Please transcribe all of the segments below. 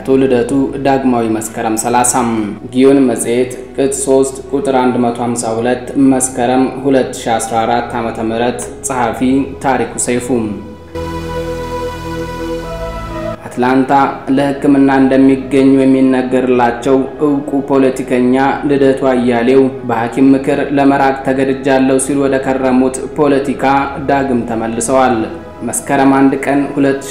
ልደቱ ዳግማዊ መስከረም 30 ጊዮን መጽሔት ቅጽ 3 ቁጥር 152 መስከረም 2014 ዓ.ም ጸሐፊ ታሪኩ ሰይፉ አትላንታ ለሕክምና እንደሚገኙ የሚነገርላቸው እውቁ ፖለቲከኛ ልደቱ አያሌው በሐኪም ምክር ለመራቅ ተገድጃለሁ ሲሉ ወደ ከረሙት ፖለቲካ ዳግም ተመልሰዋል። መስከረም አንድ ቀን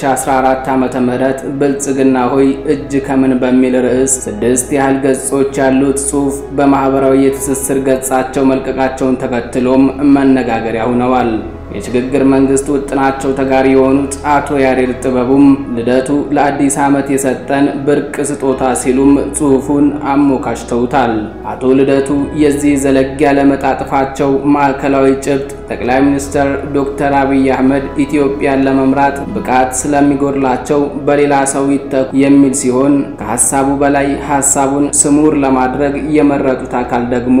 2014 ዓመተ ምህረት ብልጽግና ሆይ እጅ ከምን በሚል ርዕስ ስድስት ያህል ገጾች ያሉት ጽሑፍ በማህበራዊ የትስስር ገጻቸው መልቀቃቸውን ተከትሎም መነጋገሪያ ሆነዋል። የሽግግር መንግስት ውጥናቸው ተጋሪ የሆኑት አቶ ያሬድ ጥበቡም ልደቱ ለአዲስ ዓመት የሰጠን ብርቅ ስጦታ ሲሉም ጽሑፉን አሞካሽተውታል። አቶ ልደቱ የዚህ ዘለግ ያለ መጣጥፋቸው ማዕከላዊ ጭብጥ ጠቅላይ ሚኒስትር ዶክተር አብይ አህመድ ኢትዮጵያን ለመምራት ብቃት ስለሚጎድላቸው በሌላ ሰው ይተኩ የሚል ሲሆን ከሀሳቡ በላይ ሀሳቡን ስሙር ለማድረግ የመረጡት አካል ደግሞ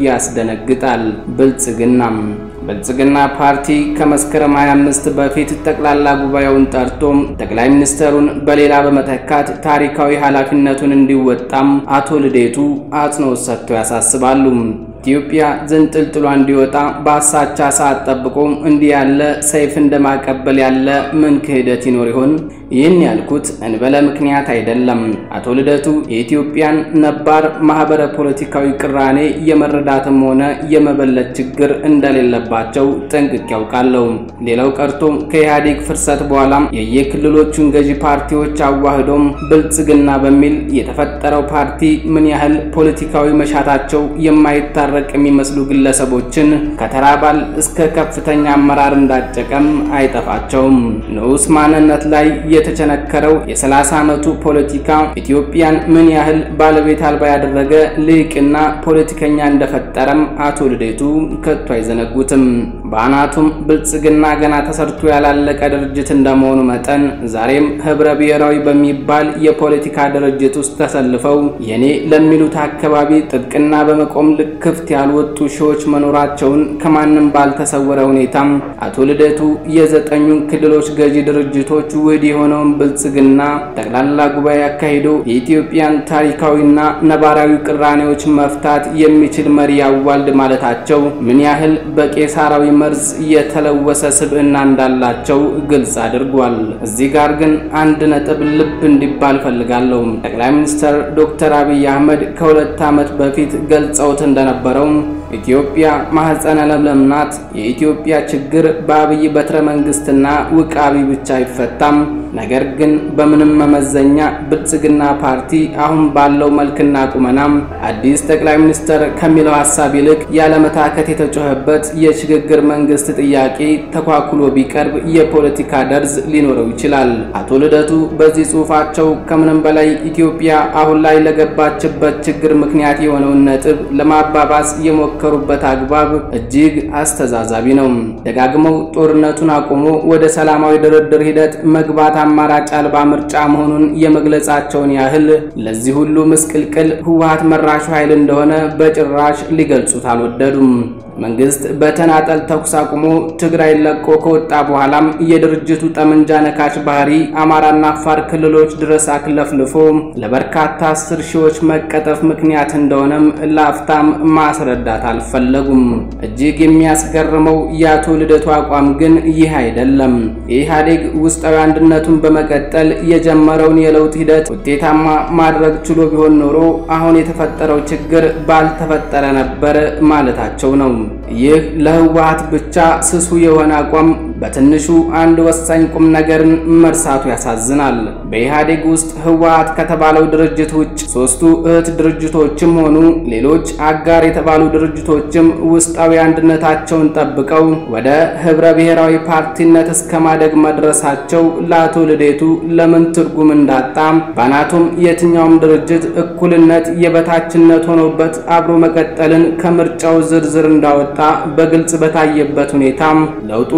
ያስደነግጣል። ብልጽግናም ብልጽግና ፓርቲ ከመስከረም 25 በፊት ጠቅላላ ጉባኤውን ጠርቶም ጠቅላይ ሚኒስትሩን በሌላ በመተካት ታሪካዊ ኃላፊነቱን እንዲወጣም አቶ ልደቱ አጽንኦት ሰጥተው ያሳስባሉ። ኢትዮጵያ ዝንጥልጥሏ እንዲወጣ በአሳቻ ሰዓት ጠብቆ እንዲህ ያለ ሰይፍ እንደማቀበል ያለ ምን ክህደት ይኖር ይሆን? ይህን ያልኩት እንበለ ምክንያት አይደለም። አቶ ልደቱ የኢትዮጵያን ነባር ማህበረ ፖለቲካዊ ቅራኔ የመረዳትም ሆነ የመበለት ችግር እንደሌለባቸው ጠንቅቄ ያውቃለሁ። ሌላው ቀርቶ ከኢህአዴግ ፍርሰት በኋላም የየክልሎቹን ገዢ ፓርቲዎች አዋህዶም ብልጽግና በሚል የተፈጠረው ፓርቲ ምን ያህል ፖለቲካዊ መሻታቸው የማይታረቅ የሚመስሉ ግለሰቦችን ከተራ አባል እስከ ከፍተኛ አመራር እንዳጨቀም አይጠፋቸውም። ንዑስ ማንነት ላይ የተቸነከረው የ30 ዓመቱ ፖለቲካ ኢትዮጵያን ምን ያህል ባለቤት አልባ ያደረገ ልዕቅና ፖለቲከኛ እንደፈጠረም አቶ ልደቱ ከቶ አይዘነጉትም። በአናቱም ብልጽግና ገና ተሰርቶ ያላለቀ ድርጅት እንደመሆኑ መጠን ዛሬም ህብረ ብሔራዊ በሚባል የፖለቲካ ድርጅት ውስጥ ተሰልፈው የኔ ለሚሉት አካባቢ ጥብቅና በመቆም ክፍት ያልወጡ ሺዎች መኖራቸውን ከማንም ባልተሰወረ ሁኔታም አቶ ልደቱ የዘጠኙን ክልሎች ገዢ ድርጅቶች ውህድ የሆነውን ብልጽግና ጠቅላላ ጉባኤ አካሂዶ የኢትዮጵያን ታሪካዊና ነባራዊ ቅራኔዎች መፍታት የሚችል መሪ ያዋልድ ማለታቸው ምን ያህል በቄሳራዊ መርዝ የተለወሰ ስብዕና እንዳላቸው ግልጽ አድርጓል። እዚህ ጋር ግን አንድ ነጥብ ልብ እንዲባል ፈልጋለሁ። ጠቅላይ ሚኒስትር ዶክተር አብይ አህመድ ከሁለት ዓመት በፊት ገልጸውት እንደነበረው ኢትዮጵያ ማህፀነ ለምለም ናት። የኢትዮጵያ ችግር በአብይ በትረ መንግስትና ውቃቢ ብቻ አይፈታም። ነገር ግን በምንም መመዘኛ ብልጽግና ፓርቲ አሁን ባለው መልክና ቁመናም አዲስ ጠቅላይ ሚኒስትር ከሚለው ሀሳብ ይልቅ ያለመታከት የተጮኸበት የሽግግር መንግስት ጥያቄ ተኳኩሎ ቢቀርብ የፖለቲካ ደርዝ ሊኖረው ይችላል። አቶ ልደቱ በዚህ ጽሑፋቸው ከምንም በላይ ኢትዮጵያ አሁን ላይ ለገባችበት ችግር ምክንያት የሆነውን ነጥብ ለማባባስ የሞከሩበት አግባብ እጅግ አስተዛዛቢ ነው። ደጋግመው ጦርነቱን አቁሞ ወደ ሰላማዊ ድርድር ሂደት መግባት አማራጭ አልባ ምርጫ መሆኑን የመግለጻቸውን ያህል ለዚህ ሁሉ ምስቅልቅል ህወሓት መራሹ ኃይል እንደሆነ በጭራሽ ሊገልጹት አልወደዱም። መንግስት በተናጠል ተኩስ አቁሞ ትግራይ ለቆ ከወጣ በኋላም የድርጅቱ ጠመንጃ ነካች ባህሪ አማራና አፋር ክልሎች ድረስ አክለፍልፎ ለበርካታ አስር ሺዎች መቀጠፍ ምክንያት እንደሆነም ለአፍታም ማስረዳት አልፈለጉም። እጅግ የሚያስገርመው የአቶ ልደቱ አቋም ግን ይህ አይደለም። የኢህአዴግ ውስጣዊ አንድነቱን በመቀጠል የጀመረውን የለውጥ ሂደት ውጤታማ ማድረግ ችሎ ቢሆን ኖሮ አሁን የተፈጠረው ችግር ባልተፈጠረ ነበር ማለታቸው ነው። ይህ ለህወሓት ብቻ ስሱ የሆነ አቋም በትንሹ አንድ ወሳኝ ቁም ነገርን መርሳቱ ያሳዝናል። በኢህአዴግ ውስጥ ህወሓት ከተባለው ድርጅት ውጭ ሶስቱ እህት ድርጅቶችም ሆኑ ሌሎች አጋር የተባሉ ድርጅቶችም ውስጣዊ አንድነታቸውን ጠብቀው ወደ ህብረ ብሔራዊ ፓርቲነት እስከ ማደግ መድረሳቸው ለአቶ ልደቱ ለምን ትርጉም እንዳጣ ባናቱም የትኛውም ድርጅት እኩልነት የበታችነት ሆኖበት አብሮ መቀጠልን ከምርጫው ዝርዝር እንዳወጣ በግልጽ በታየበት ሁኔታ ለውጡ ሰመ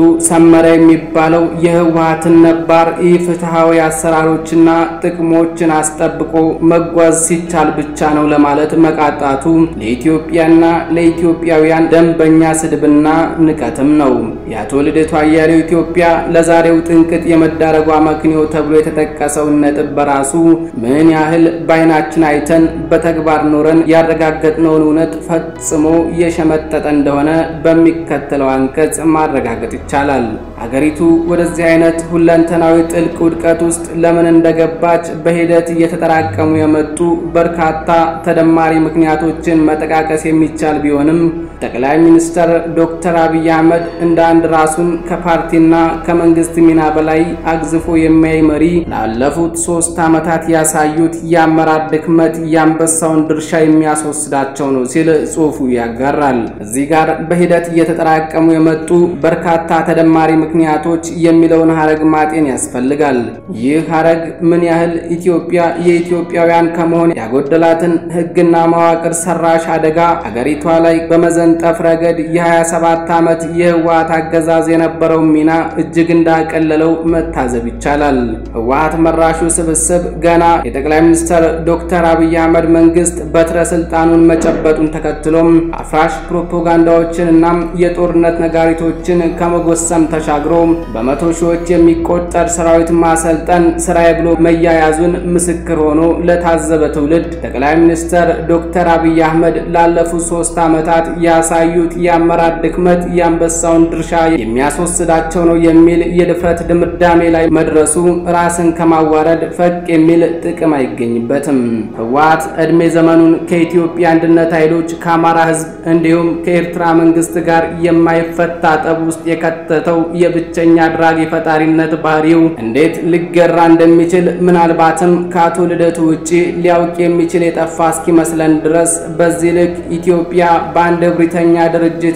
ጀመረ የሚባለው የህወሓትን ነባር ኢፍትሐዊ አሰራሮችና ጥቅሞችን አስጠብቆ መጓዝ ሲቻል ብቻ ነው ለማለት መቃጣቱ ለኢትዮጵያና ለኢትዮጵያውያን ደንበኛ ስድብና ንቀትም ነው። የአቶ ልደቱ አያሌው ኢትዮጵያ ለዛሬው ጥንቅጥ የመዳረጓ መክንዮ ተብሎ የተጠቀሰውን ነጥብ በራሱ ምን ያህል በዓይናችን አይተን በተግባር ኖረን ያረጋገጥነውን እውነት ፈጽሞ የሸመጠጠ እንደሆነ በሚከተለው አንቀጽ ማረጋገጥ ይቻላል። አገሪቱ ወደዚህ አይነት ሁለንተናዊ ጥልቅ ውድቀት ውስጥ ለምን እንደገባች በሂደት እየተጠራቀሙ የመጡ በርካታ ተደማሪ ምክንያቶችን መጠቃቀስ የሚቻል ቢሆንም ጠቅላይ ሚኒስትር ዶክተር አብይ አህመድ እንደ አንድ ራሱን ከፓርቲና ከመንግስት ሚና በላይ አግዝፎ የሚያይ መሪ ላለፉት ሶስት ዓመታት ያሳዩት የአመራር ድክመት የአንበሳውን ድርሻ የሚያስወስዳቸው ነው ሲል ጽሑፉ ያጋራል። እዚህ ጋር በሂደት እየተጠራቀሙ የመጡ በርካታ ተደማሪ ምክንያቶች የሚለውን ሀረግ ማጤን ያስፈልጋል። ይህ ሀረግ ምን ያህል ኢትዮጵያ የኢትዮጵያውያን ከመሆን ያጎደላትን ሕግና መዋቅር ሰራሽ አደጋ አገሪቷ ላይ በመዘንጠፍ ረገድ የ27 ዓመት የህወሓት አገዛዝ የነበረው ሚና እጅግ እንዳቀለለው መታዘብ ይቻላል። ህወሓት መራሹ ስብስብ ገና የጠቅላይ ሚኒስትር ዶክተር አብይ አህመድ መንግስት በትረ ስልጣኑን መጨበጡን ተከትሎም አፍራሽ ፕሮፓጋንዳዎችንና የጦርነት ነጋሪቶችን ከመጎሰም ተሻግሮ በመቶ ሺዎች የሚቆጠር ሰራዊት ማሰልጠን ስራዬ ብሎ መያያዙን ምስክር ሆኖ ለታዘበ ትውልድ ጠቅላይ ሚኒስትር ዶክተር አብይ አህመድ ላለፉት ሶስት ዓመታት ያሳዩት የአመራር ድክመት የአንበሳውን ድርሻ የሚያስወስዳቸው ነው የሚል የድፍረት ድምዳሜ ላይ መድረሱ ራስን ከማዋረድ ፈቅ የሚል ጥቅም አይገኝበትም። ህወሓት ዕድሜ ዘመኑን ከኢትዮጵያ አንድነት ኃይሎች ከአማራ ህዝብ እንዲሁም ከኤርትራ መንግስት ጋር የማይፈታ ጠብ ውስጥ የከተተው የብቸኛ አድራጊ ፈጣሪነት ባህሪው እንዴት ሊገራ እንደሚችል ምናልባትም ከአቶ ልደቱ ውጪ ሊያውቅ የሚችል የጠፋ እስኪመስለን ድረስ በዚህ ልክ ኢትዮጵያ በአንድ እብሪተኛ ድርጅት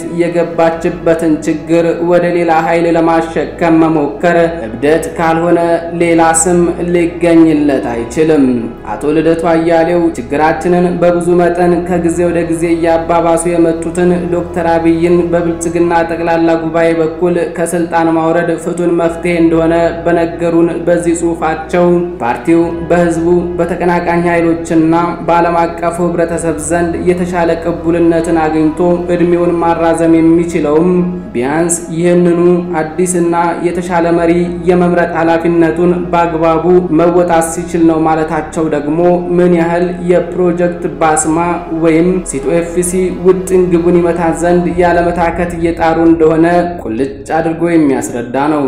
የገባችበትን ችግር ወደ ሌላ ኃይል ለማሸከም መሞከር እብደት ካልሆነ ሌላ ስም ሊገኝለት አይችልም። አቶ ልደቱ አያሌው ችግራችንን በብዙ መጠን ከጊዜ ወደ ጊዜ እያባባሱ የመጡትን ዶክተር አብይን በብልጽግና ጠቅላላ ጉባኤ በኩል ከስልጣን ማውረድ ፍቱን መፍትሄ እንደሆነ በነገሩን በዚህ ጽሑፋቸው ፓርቲው በህዝቡ በተቀናቃኝ ኃይሎችና በዓለም አቀፉ ህብረተሰብ ዘንድ የተሻለ ቅቡልነትን አግኝቶ እድሜውን ማራዘም የሚችለውም ቢያንስ ይህንኑ አዲስና የተሻለ መሪ የመምረጥ ኃላፊነቱን በአግባቡ መወጣት ሲችል ነው ማለታቸው ደግሞ ምን ያህል የፕሮጀክት ባስማ ወይም ሲቶ ኤፍሲ ውጥን ግቡን ይመታ ዘንድ ያለመታከት እየጣሩ እንደሆነ ቁልጭ አድርጎ የሚያስረዳ ነው።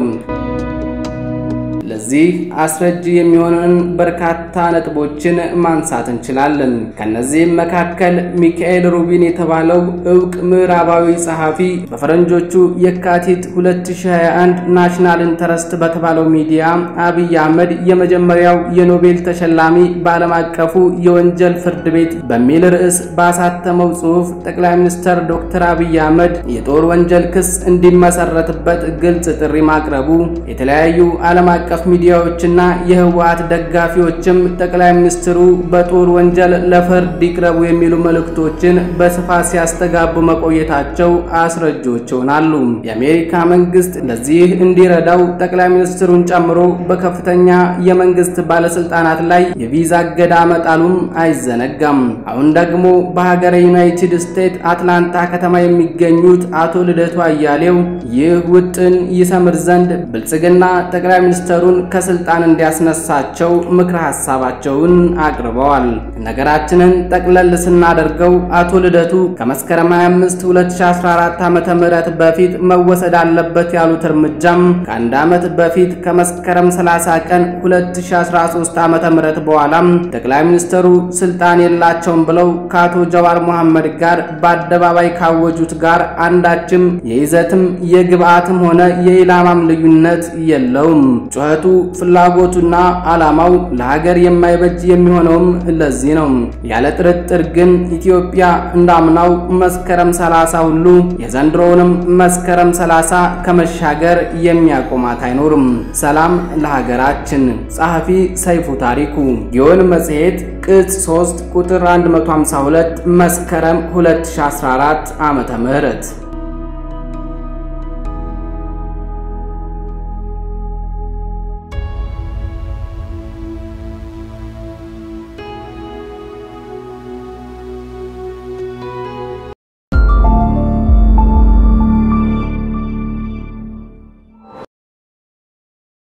ለዚህ አስረጅ የሚሆንን በርካታ ነጥቦችን ማንሳት እንችላለን። ከነዚህም መካከል ሚካኤል ሩቢን የተባለው እውቅ ምዕራባዊ ጸሐፊ በፈረንጆቹ የካቲት 2021 ናሽናል ኢንተረስት በተባለው ሚዲያ አብይ አህመድ የመጀመሪያው የኖቤል ተሸላሚ በዓለም አቀፉ የወንጀል ፍርድ ቤት በሚል ርዕስ ባሳተመው ጽሑፍ ጠቅላይ ሚኒስትር ዶክተር አብይ አህመድ የጦር ወንጀል ክስ እንዲመሰረትበት ግልጽ ጥሪ ማቅረቡ የተለያዩ ዓለም አቀፍ ሚዲያዎችና የህወሓት ደጋፊዎችም ጠቅላይ ሚኒስትሩ በጦር ወንጀል ለፍርድ ይቅረቡ የሚሉ መልእክቶችን በስፋት ሲያስተጋቡ መቆየታቸው አስረጆች ይሆናሉ። የአሜሪካ መንግስት ለዚህ እንዲረዳው ጠቅላይ ሚኒስትሩን ጨምሮ በከፍተኛ የመንግስት ባለስልጣናት ላይ የቪዛ እገዳ መጣሉም አይዘነጋም። አሁን ደግሞ በሀገረ ዩናይትድ ስቴትስ አትላንታ ከተማ የሚገኙት አቶ ልደቱ አያሌው ይህ ውጥን ይሰምር ዘንድ ብልጽግና ጠቅላይ ሚኒስትሩን ከስልጣን እንዲያስነሳቸው ምክረ ሀሳባቸውን አቅርበዋል። ነገራችንን ጠቅለል ስናደርገው አቶ ልደቱ ከመስከረም 25 2014 ዓ.ም በፊት መወሰድ አለበት ያሉት እርምጃም ከአንድ ዓመት በፊት ከመስከረም 30 ቀን 2013 ዓ.ም በኋላም ጠቅላይ ሚኒስትሩ ስልጣን የላቸውም ብለው ከአቶ ጀዋር መሐመድ ጋር በአደባባይ ካወጁት ጋር አንዳችም የይዘትም የግብአትም ሆነ የኢላማም ልዩነት የለውም። ጩኸቱ ፍላጎቱና ዓላማው ለሀገር የማይበጅ የሚሆነውም ለዚህ ነው። ያለ ጥርጥር ግን ኢትዮጵያ እንዳምናው መስከረም 30 ሁሉ የዘንድሮውንም መስከረም 30 ከመሻገር የሚያቆማት አይኖርም። ሰላም ለሀገራችን። ጸሐፊ ሰይፉ ታሪኩ ጊዮን መጽሔት ቅጽ 3 ቁጥር 152 መስከረም 2014 ዓመተ ምህረት